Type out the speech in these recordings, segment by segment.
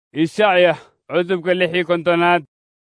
ishacya cutubka lix iyo kontonaad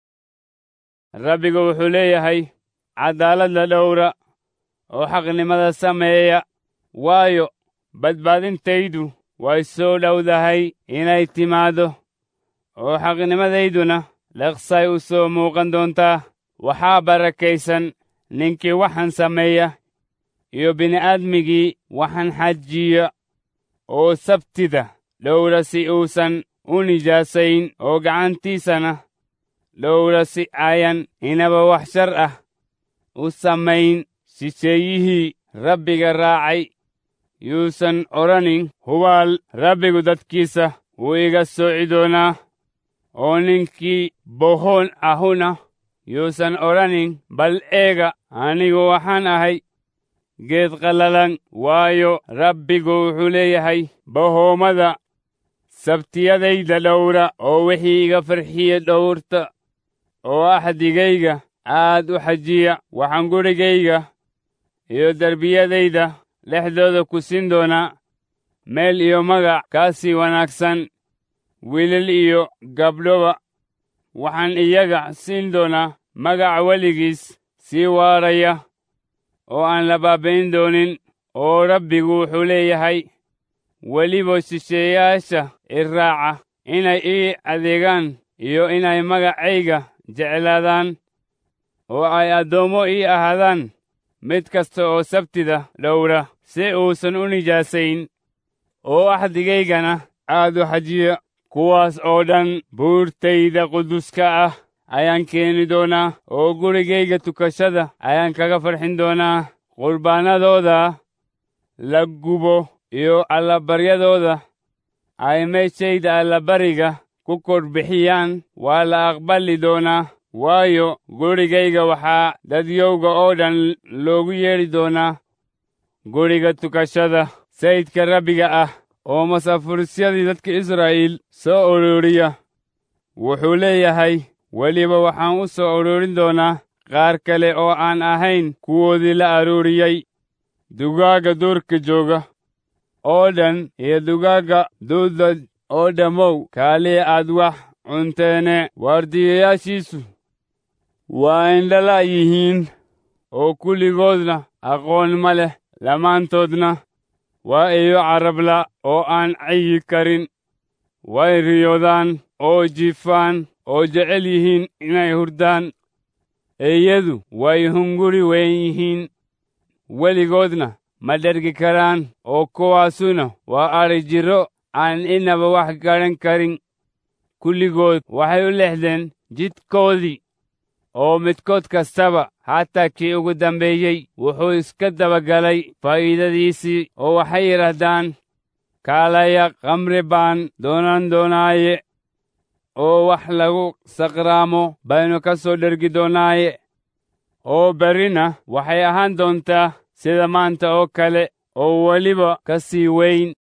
rabbigu wuxuu leeyahay caddaaladda dhowra oo xaqnimada sameeya waayo badbaadintaydu way soo dhowdahay inay timaaddo oo xaqnimadayduna dhaqsay u soo muuqan doontaa waxaa barakaysan ninkii waxaan sameeya iyo bini'aadmigii waxaan xajiya oo sabtida dhowra si uusan u nijaasayn oo gacantiisana dhowra si ayan inaba wax shar ah u samayn shisheeyihii rabbiga raacay yuusan odhanin hubaal rabbigu dadkiisa wuu iga sooci doonaa oo ninkii bohoon ahuna yuusan odhanin bal eega anigu waxaan ahay geed qallalan waayo rabbigu wuxuu leeyahay bahoomada sabtiyadayda dhowra oo wixii iga farxiya dhowrta oo axdigayga aad u xajiya waxaan gurigayga iyo derbiyadayda dhexdooda ku siin doonaa meel iyo magac kaa sii wanaagsan wiilal iyo gabdhoba waxaan iyaga siin doonaa magac weligiis sii waaraya oo aan la baabayn doonin oo rabbigu wuxuu leeyahay weliba shisheeyaasha i raaca inay ii adeegaan iyo inay magacayga jeclaadaan oo ay addoommo ii ahaadaan mid kasta oo sabtida dhowra si uusan u nijaasayn oo axdigaygana aad u xajiya kuwaas oo dhan buurtayda quduska ah ayaan keeni doonaa oo gurigayga tukashada ayaan kaga farxin doonaa qurbaanadooda la gubo iyo allabaryadooda ay meeshayda allabariga ku korbixiyaan waa la aqbali doonaa waayo gurigayga waxaa dadyowga oo dhan loogu yeedhi doonaa guriga tukashada sayidka rabbiga ah oo masaafuurisyadii dadka israa'iil soo ururiya wuxuu leeyahay weliba waxaan u soo ururin doonaa qaar kale oo aan ahayn kuwoodii la aruuriyey dugaagga duurka jooga oo dhan iyo dugaagga duuda oo dhammow kaaliya aad wax cunteene waardiyayaashiisu waa indhala yihiin oo kulligoodna aqoon ma leh dhammaantoodna waa iyo carabla oo aan cayi karin way riyoodaan oo jiifaan oo jecel yihiin inay hurdaan eeyadu way hunguri weyn yihiin weligoodna ma dhergi karaan oo kuwaasuna waa adhi jirro aan inaba wax garan karin kulligood waxay u lexdeen jidkoodii oo midkood kastaba hataa kii ugu dambeeyey wuxuu iska dabagalay faa'iidadiisii oo waxay yidhaahdaan kaalaya khamri baan doonan doonaaye oo wax lagu saqraamo baynu ka soo dhergi doonaaye oo berrina waxay ahaan doontaa sida maanta oo kale oo weliba ka sii weyn